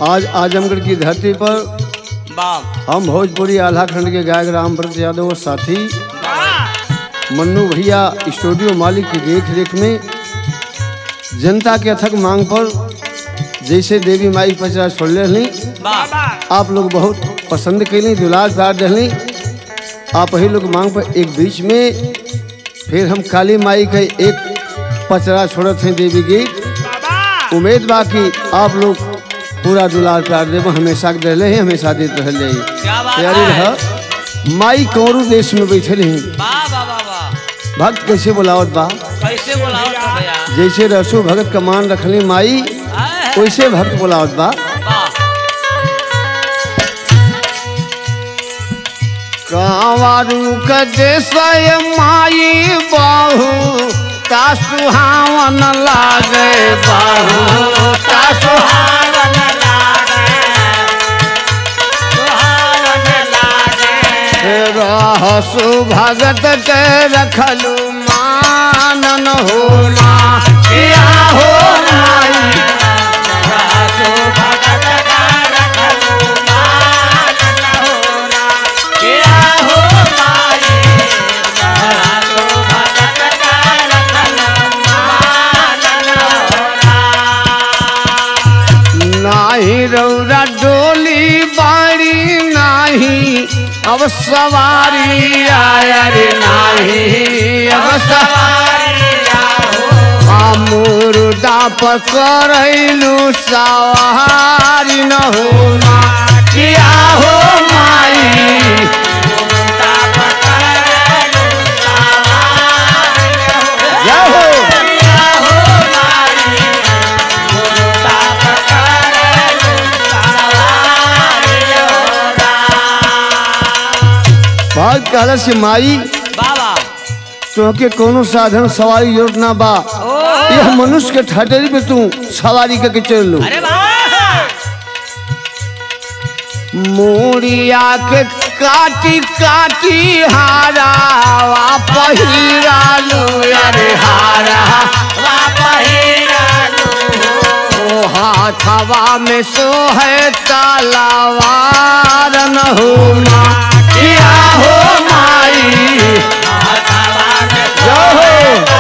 आज आजमगढ़ की धरती पर बाप हम भोजपुरी आल्हा खंड के गायक रामव्रत यादव और साथी मन्नू भैया स्टूडियो मालिक की देख रेख में जनता के अथक मांग पर जैसे देवी माई पचरा छोड़ रही बाप आप लोग बहुत पसंद कैली दुलार प्यार रही आप वही लोग मांग पर एक बीच में फिर हम काली माई के एक पचरा छोड़त हैं देवी गीत उम्मीद बा कि आप लोग पूरा दुलार प्यार देव हमेशा के रहे हैं हमेशा देते रह जाइए क्या बात तैयारी है रह माई कौरू देश में बैठे रही वाह वाह वाह वाह भक्त कैसे बोलावत बा कैसे बोलाओ तो भैया जैसे रसू भगत का मान रखली माई आए, वैसे भक्त बोलावत बा वाह कांवारू का देशय माई बाहू ता सुहावन लागे बाहू ता सुहावन रहसु भगत के रखलू मानन हो माँ किया हो माई नाही रौरा डोली बाड़ी नाही अब सवारी आया रे नाही अब सवारी मुर्दा पकड़लू सवारी न हो किया हो माई जय हो बहुत कहल से माई बाबा तोहके कोनो साधन सवारी जरूरत ना बा यह मनुष्य के ठटरी पे तू सवारी करके चल लो अरे वाह मोरिया के काटी काटी हारा वा पहिरा लो अरे हारा ओ हाथवा में सो है तलवार न हो माँ किया हो माई जय हो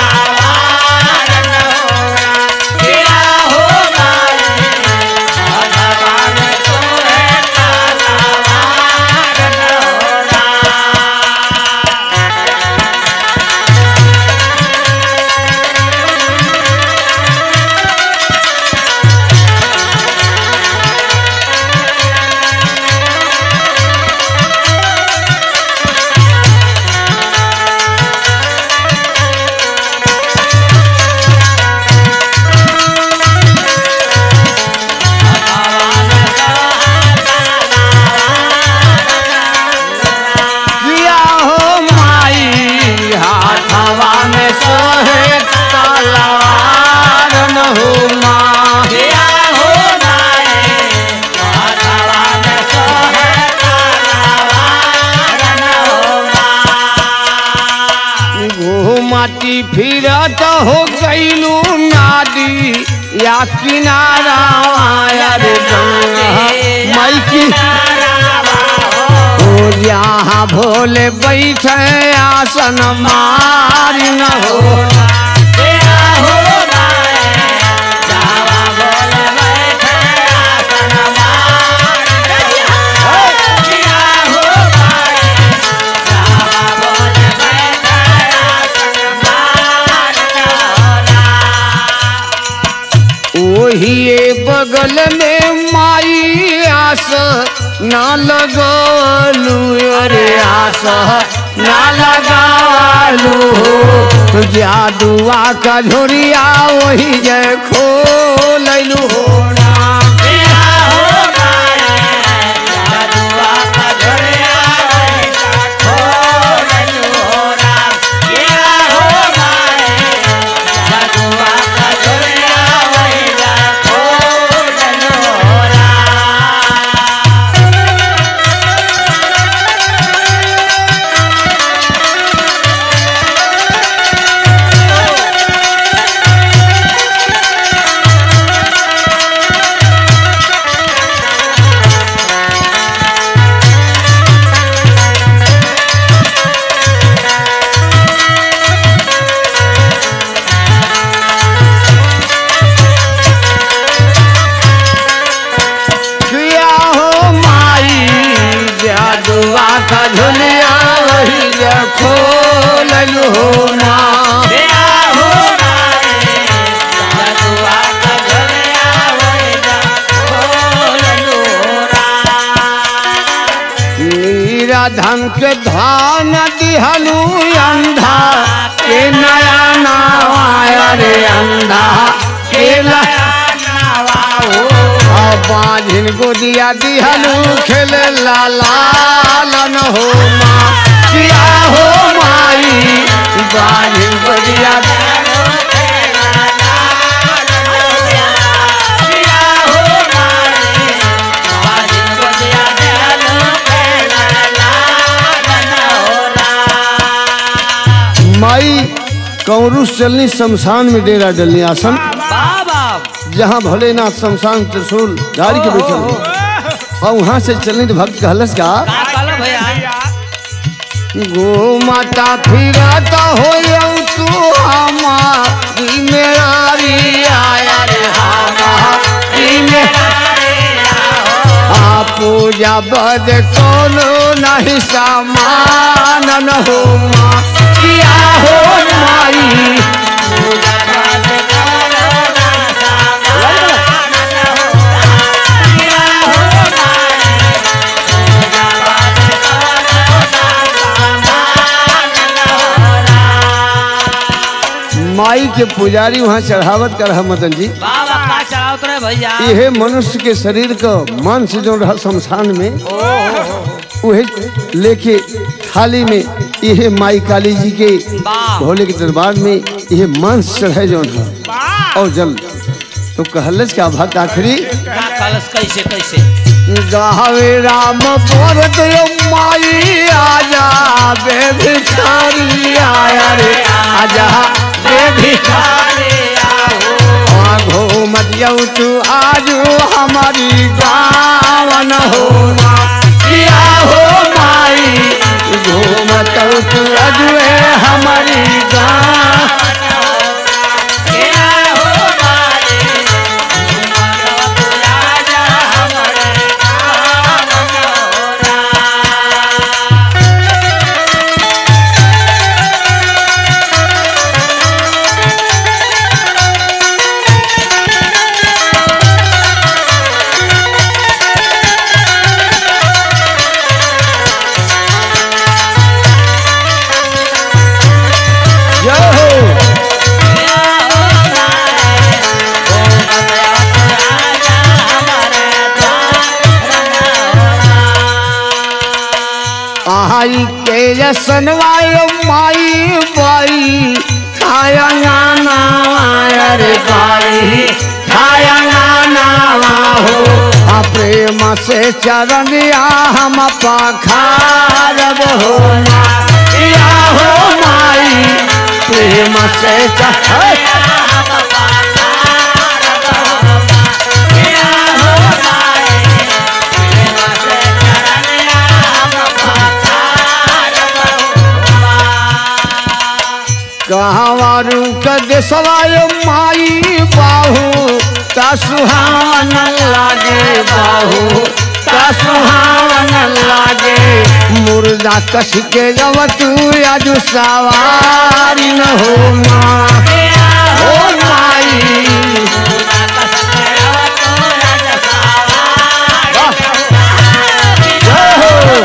किया हो माई हाथवा में सोहे तलवार न हो माँ घूमती फिरत हो गईलू नादी या किनारा आया रे गंगा माई की ओ यहाँ भोले बैठे आसन मार न हो ओही बगल में माई आस ना लगलू अरे आस ना लगालू हो जादुआ का झोरिया वही जय खोलू हो ना धन के धान दिहलू अंधा के नया नवाया रे अंधा के नया बाझिन गोदिया दिहलू खेले लालन हो माँ किया हो माई बाझिन गोदिया माई कौरुष चलनी शमशान में डेरा डलनी आसन बाबा जहाँ भोलेनाथ शमशान त्रिशूल गाड़ी के बैठल हो। और वहाँ से चलनी तो भक्त कहलस का का कहला भैया गो माता फिरता हो तू हमारी मेरारी आया रे हमारी मेरारी आ पूजा बद कोनो नहीं समान न हो माँ किया हो माई माई के पुजारी वहाँ चढ़ावत कर मदन जी बाबा का चढ़ावत रहे भैया यह मनुष्य के शरीर का मन से जो रहा शमशान में उहे लेके थाली में यह माई काली जी के वाह। भोले के दरबार में यह मांस चढ़े जो है और जल तो कहलस का भक्त आखिरी का कलश कैसे कैसे गावे राम पर दो माई आजा बे भिखारी आया रे आजा बे भिखारी आगो मत जाऊ तू आजू हमारी गावन हो किया हो माई घूमत तू अजुए हमारी गाँव जय हो आई के जसनवाय माई बाई खाया गाना अरे बाई खाया गाना हो आ प्रेम से चरण दिया हम पखारब हो या हो माई प्रेम से चरण कहवारू का देशवाय माई बाहू ता सुहावन लागे बाहू ता सुहावन लागे मुर्दा कस के जब तू आज सवारी न हो माँ हो माई जय हो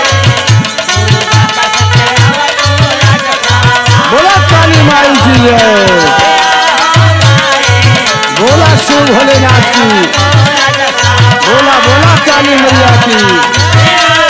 बोला काली माई की जय बोला शिव भोलेनाथ की बोला बोला काली मैया की